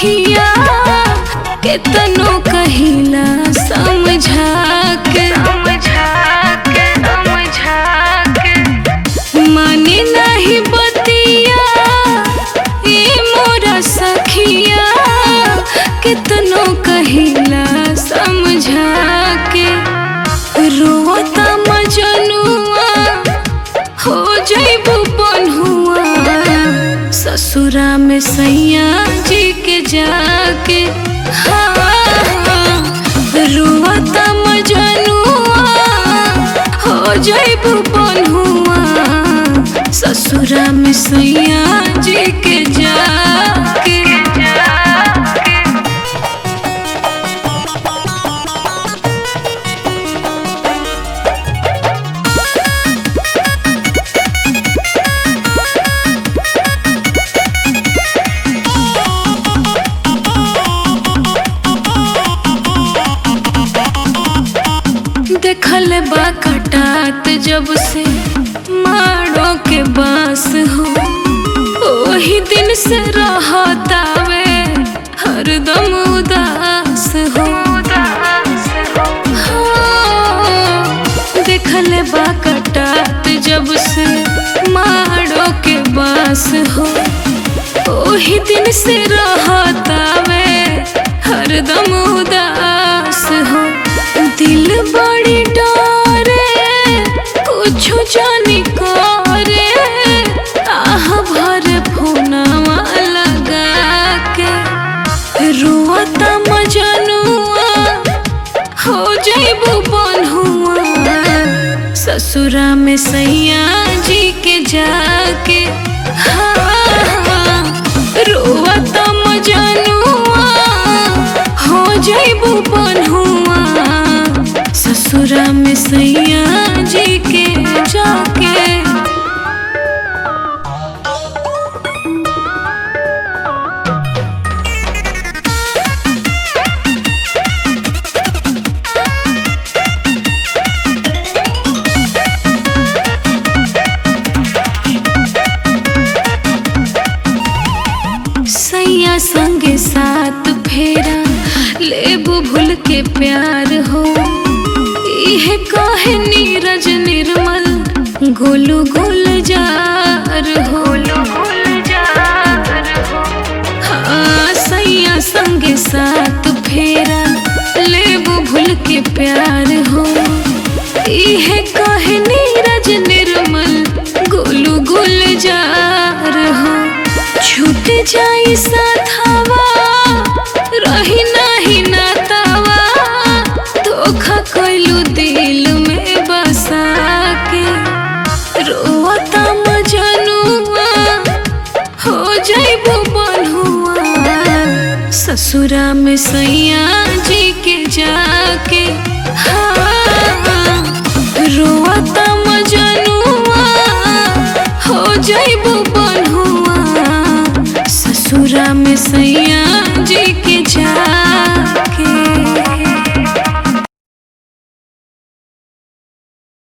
सखिया केतनो कहिला समझा के माने नहीं बतिया ए मोरा सखिया कितनो कहिला समझा के रोता मजनुआ हो जैबू बन्हुआ ससुरा में सैया जी के जाके हाँ रोता मजनुआ हो जैबू बन्हुआ ससुरा में सैया जी के जाके देखल बा कटात जब से मारो के बास हो ओही दिन से रहतावे हरदम उदास हो हाँ, देखल बा कटात जब से मारो के बास हो ओही दिन से रहतावे हरदम उदास हो दिल बड़ी डरे कुछ जानी करे आह भर फोनवा लगा के रोता मजनुआ हो जैबू बन्हुआ ससुरा में सैया जी के जाके हाँ, रोता मजनुआ हो जैबू बन्हुआ ससुरा में सैया जी के जाके सैया संगे साथ फेरा लेबू भूल के प्यार हो इहे कहे नीरज निर्मल गोलू गुलजार हो हाँ सैया संगे साथ फेरा लेबू भूल के प्यार हो इहे कहे नीरज निर्मल गोलू गुलजार हो छूट जाई साथवा रही नाही नातावा धोखा कइलू दिल में बसा के रोता मजनुआ हो जैबू बन्हुआ ससुरा में सैया जी के जाके